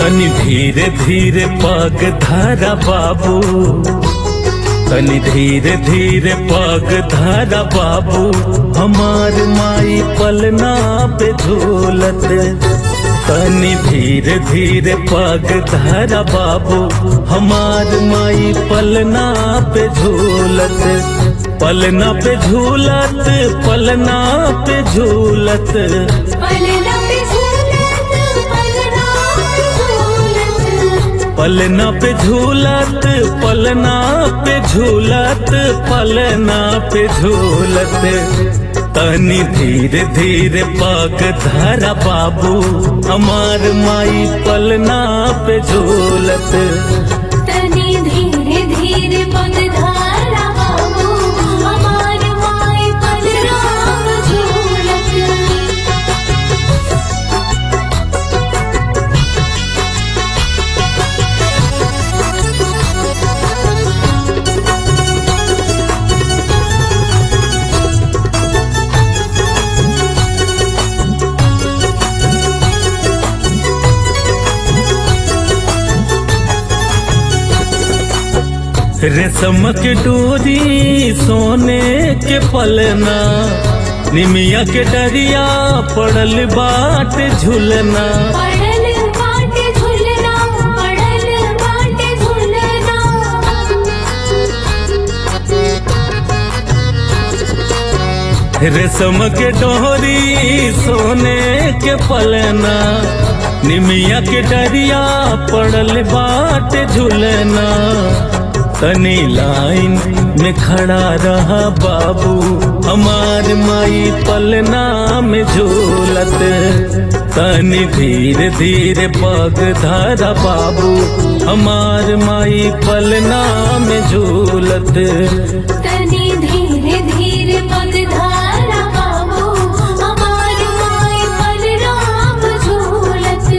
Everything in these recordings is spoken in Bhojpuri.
तनी धीरे धीरे पग धारा बाबू तनी धीरे धीरे पग धारा बाबू हमार माई पलना पे झूलत तनी धीरे धीरे पग धारा बाबू हमार माई पलना पे झूलत पलना पे झूलत पलना पे झूलत पलना पे झूलत पलना पे झूलत पलना पे झूलत पलना पे झूलत पलना पे झूलत तनी धीरे धीरे पग धरा बाबू हमार माई पलना पे झूलत तनी धीरे धीरे पग धारा बाबू हमार माई पलना पे झूलत रेशम के डोरी सोने के पलना निमिया के डरिया पड़ल बाट झुलना पड़ल बाटे झुलना पड़ल बाटे झुलना रेशम के डोरी सोने के पलना निमिया के डरिया पड़ल बाट झुलना तनी लाइन में खड़ा रहा बाबू हमार माई पलना में झूलत तनी धीरे धीरे पग धारा बाबू हमार माई पलना में झूलत तनी धीरे धीरे पग धारा बाबू हमार माई पलना पे झूलत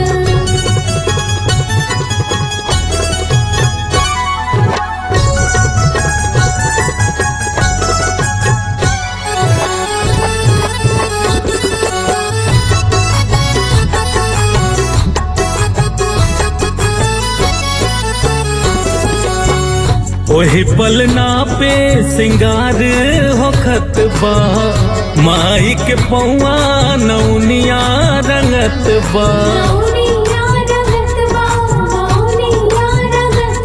ओही पलना पे सिंगार होखत बा माई के पौआ नौनिया रंगत बा मौनिया रंगत बा मौनिया रंगत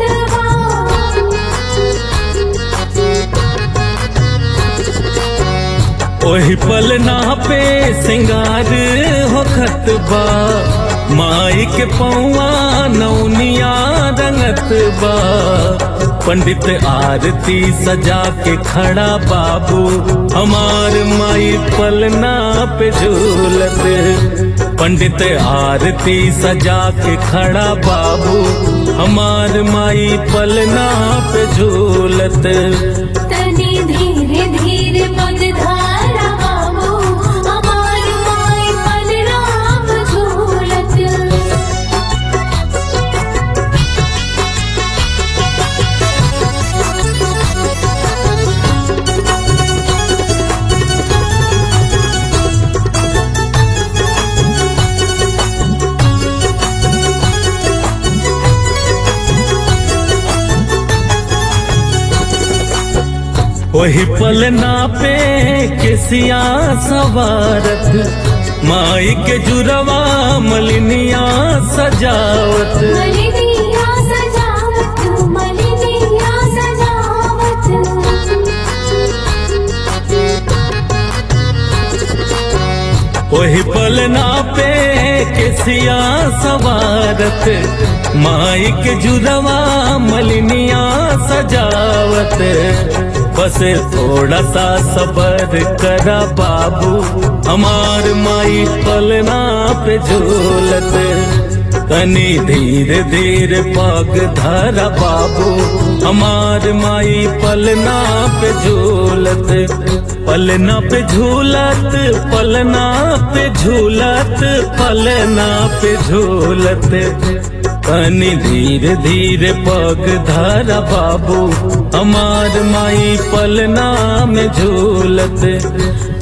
बा ओही पलना पे सिंगार होखत बा माई के पौआ नौनिया रंगत बा पंडित आरती सजा के खड़ा बाबू हमार माई पलना पे झूलत पंडित आरती सजा के खड़ा बाबू हमार माई पलना पे झूलत तनी धीरे धीरे पग धारा बाबू हमार माई पलना पे झूलत वही पलना पे केसिया सवारत माई के जुरवा मलिनिया सजावत मलिनिया सजावत मलिनिया सजावत वही पलना पे केसिया सवारत माई के जुरवा मलिनिया सजावत बस थोड़ा सा सबर करा बाबू हमार माई पलना पे झूलत तनी धीरे धीरे पग धरा बाबू हमार माई पलना पे झूलत पलना पे झूलत पलना पे झूलत पलना पे झूलत तनी धीरे धीरे पग धरा बाबू हमार माई पलना में झूलत